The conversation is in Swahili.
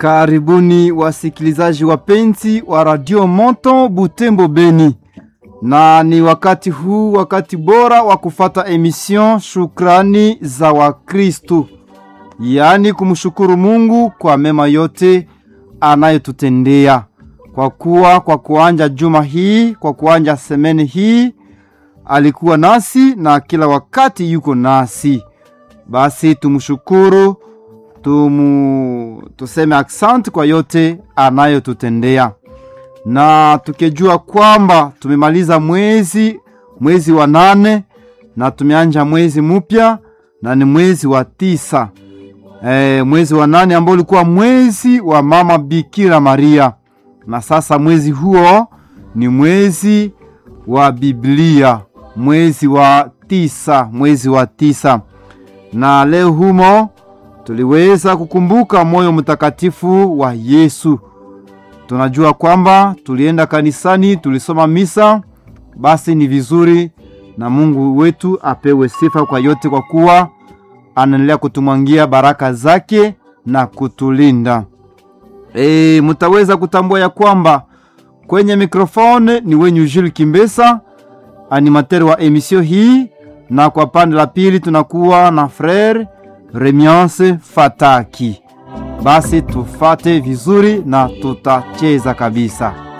Karibuni wasikilizaji wapenzi wa Radio Moto Butembo Beni, na ni wakati huu, wakati bora wa kufata emission Shukrani za Wakristu, yaani kumshukuru Mungu kwa mema yote anayotutendea, kwa kuwa kwa kuanja juma hii, kwa kuanja semeni hii alikuwa nasi na kila wakati yuko nasi. Basi tumshukuru tumu, tuseme aksanti kwa yote anayotutendea, na tukijua kwamba tumemaliza mwezi mwezi wa nane na tumeanja mwezi mpya na ni mwezi wa tisa. E, mwezi wa nane ambao ulikuwa mwezi wa mama Bikira Maria, na sasa mwezi huo ni mwezi wa Biblia, mwezi wa tisa, mwezi wa tisa. Na leo humo tuliweza kukumbuka moyo mtakatifu wa Yesu. Tunajua kwamba tulienda kanisani, tulisoma misa, basi ni vizuri, na Mungu wetu apewe sifa kwa yote, kwa kuwa anaendelea kutumwangia baraka zake na kutulinda. E, mutaweza kutambua ya kwamba kwenye mikrofone ni wenyu Jules Kimbesa, animateur wa emission hii, na kwa pande la pili tunakuwa na frere Remiance Fataki. Basi tufate vizuri na tutacheza kabisa.